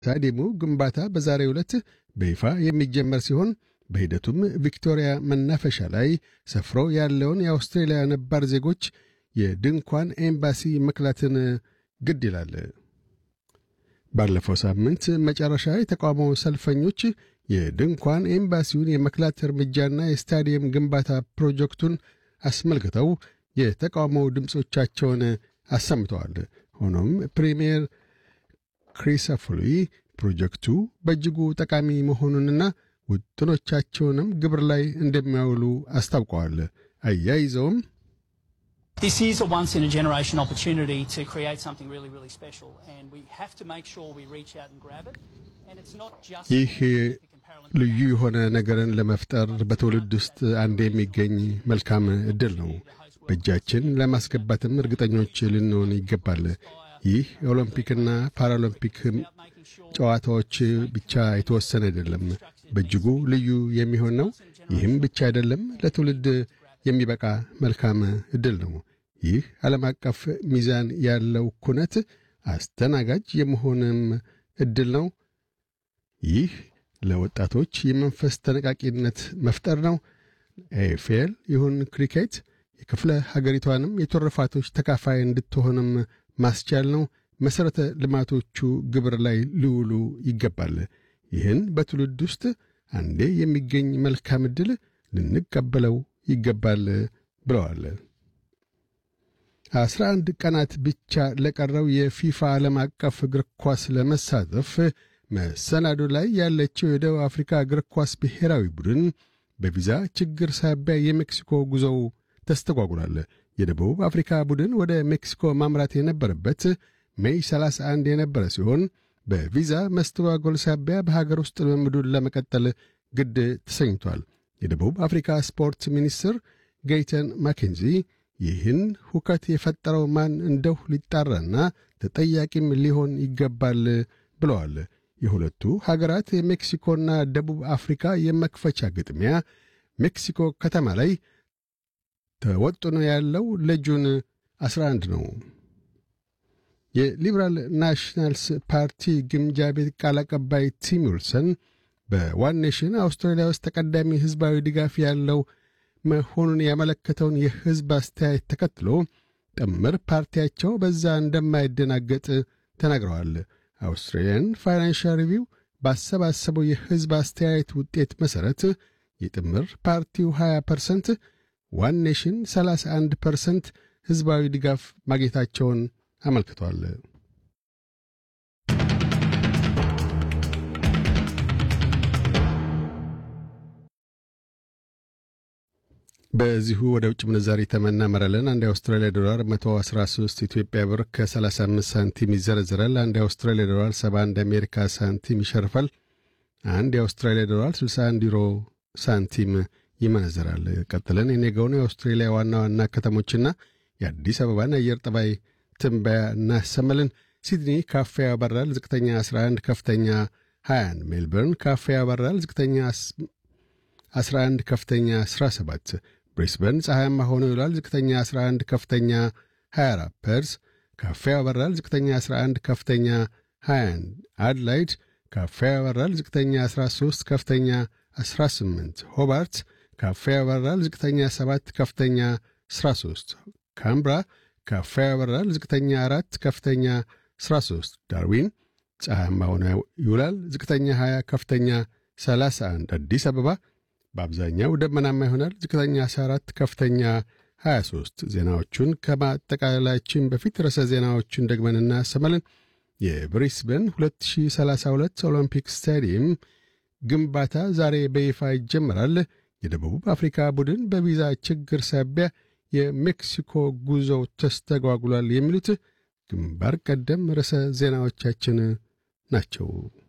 ስታዲየሙ ግንባታ በዛሬው ዕለት በይፋ የሚጀመር ሲሆን በሂደቱም ቪክቶሪያ መናፈሻ ላይ ሰፍሮ ያለውን የአውስትሬልያ ነባር ዜጎች የድንኳን ኤምባሲ መክላትን ግድ ይላል። ባለፈው ሳምንት መጨረሻ የተቃውሞ ሰልፈኞች የድንኳን ኤምባሲውን የመክላት እርምጃና የስታዲየም ግንባታ ፕሮጀክቱን አስመልክተው የተቃውሞ ድምፆቻቸውን አሰምተዋል። ሆኖም ፕሪምየር ክሪሰፍሊ ፕሮጀክቱ በእጅጉ ጠቃሚ መሆኑንና ውጥኖቻቸውንም ግብር ላይ እንደሚያውሉ አስታውቀዋል። አያይዘውም This is a once in a generation opportunity to create something really, really special, and we have to make sure we reach out and grab it. And it's not just ይህ ልዩ የሆነ ነገርን ለመፍጠር በትውልድ ውስጥ አንድ የሚገኝ መልካም ዕድል ነው። በእጃችን ለማስገባትም እርግጠኞች ልንሆን ይገባል። ይህ የኦሎምፒክና ፓራሎምፒክ ጨዋታዎች ብቻ የተወሰነ አይደለም። በእጅጉ ልዩ የሚሆን ነው። ይህም ብቻ አይደለም፣ ለትውልድ የሚበቃ መልካም ዕድል ነው። ይህ ዓለም አቀፍ ሚዛን ያለው ኩነት አስተናጋጅ የመሆንም ዕድል ነው። ይህ ለወጣቶች የመንፈስ ተነቃቂነት መፍጠር ነው። ኤፌል ይሁን ክሪኬት የክፍለ ሀገሪቷንም የትሩፋቶች ተካፋይ እንድትሆንም ማስቻል ነው። መሠረተ ልማቶቹ ግብር ላይ ሊውሉ ይገባል። ይህን በትውልድ ውስጥ አንዴ የሚገኝ መልካም ዕድል ልንቀበለው ይገባል ብለዋል። አስራ አንድ ቀናት ብቻ ለቀረው የፊፋ ዓለም አቀፍ እግር ኳስ ለመሳተፍ መሰናዶ ላይ ያለችው የደቡብ አፍሪካ እግር ኳስ ብሔራዊ ቡድን በቪዛ ችግር ሳቢያ የሜክሲኮ ጉዞው ተስተጓጉሏል። የደቡብ አፍሪካ ቡድን ወደ ሜክሲኮ ማምራት የነበረበት ሜይ 31 የነበረ ሲሆን በቪዛ መስተጓጎል ሳቢያ በሀገር ውስጥ ልምምዱን ለመቀጠል ግድ ተሰኝቷል። የደቡብ አፍሪካ ስፖርት ሚኒስትር ጌይተን ማኬንዚ ይህን ሁከት የፈጠረው ማን እንደው ሊጣራና ተጠያቂም ሊሆን ይገባል ብለዋል። የሁለቱ ሀገራት የሜክሲኮና ደቡብ አፍሪካ የመክፈቻ ግጥሚያ ሜክሲኮ ከተማ ላይ ተወጥኖ ያለው ለጁን 11 ነው። የሊበራል ናሽናልስ ፓርቲ ግምጃ ቤት ቃል አቀባይ ቲም ዊልሰን በዋን ኔሽን አውስትራሊያ ውስጥ ተቀዳሚ ሕዝባዊ ድጋፍ ያለው መሆኑን ያመለከተውን የሕዝብ አስተያየት ተከትሎ ጥምር ፓርቲያቸው በዛ እንደማይደናገጥ ተናግረዋል። አውስትራሊያን ፋይናንሻል ሪቪው ባሰባሰበው የሕዝብ አስተያየት ውጤት መሠረት የጥምር ፓርቲው 20 ፐርሰንት፣ ዋን ኔሽን 31 ፐርሰንት ሕዝባዊ ድጋፍ ማግኘታቸውን አመልክቷል። በዚሁ ወደ ውጭ ምንዛሪ ተመናመራለን። አንድ የአውስትራሊያ ዶላር 113 ኢትዮጵያ ብር ከ35 ሳንቲም ይዘረዝራል። አንድ የአውስትራሊያ ዶላር 71 አሜሪካ ሳንቲም ይሸርፋል። አንድ የአውስትራሊያ ዶላር 61 ዩሮ ሳንቲም ይመነዘራል። ቀጥለን የነገውን የአውስትሬሊያ ዋና ዋና ከተሞችና የአዲስ አበባን አየር ጠባይ ትንበያ እናሰማለን። ሲድኒ ካፌ ያበራል፣ ዝቅተኛ 11፣ ከፍተኛ 21። ሜልበርን ካፌ ያበራል፣ ዝቅተኛ 11፣ ከፍተኛ 17። ብሪስበን ፀሐያማ ሆኖ ይውላል፣ ዝቅተኛ 11፣ ከፍተኛ 24። ፐርስ ካፌ ያበራል፣ ዝቅተኛ 11፣ ከፍተኛ 21። አድላይድ ካፌ ያበራል፣ ዝቅተኛ 13፣ ከፍተኛ 18። ሆባርት ካፌ ያበራል፣ ዝቅተኛ 7፣ ከፍተኛ 13። ካምብራ ካፌ ያበራል፣ ዝቅተኛ 4፣ ከፍተኛ 13። ዳርዊን ፀሐያማ ሆኖ ይውላል፣ ዝቅተኛ 20፣ ከፍተኛ 31። አዲስ አበባ በአብዛኛው ደመናማ ይሆናል፣ ዝቅተኛ 14፣ ከፍተኛ 23። ዜናዎቹን ከማጠቃለላችን በፊት ርዕሰ ዜናዎቹን ደግመን እናሰማለን። የብሪስበን 2032 ኦሎምፒክ ስታዲየም ግንባታ ዛሬ በይፋ ይጀምራል። የደቡብ አፍሪካ ቡድን በቪዛ ችግር ሳቢያ የሜክሲኮ ጉዞው ተስተጓጉሏል። የሚሉት ግንባር ቀደም ርዕሰ ዜናዎቻችን ናቸው።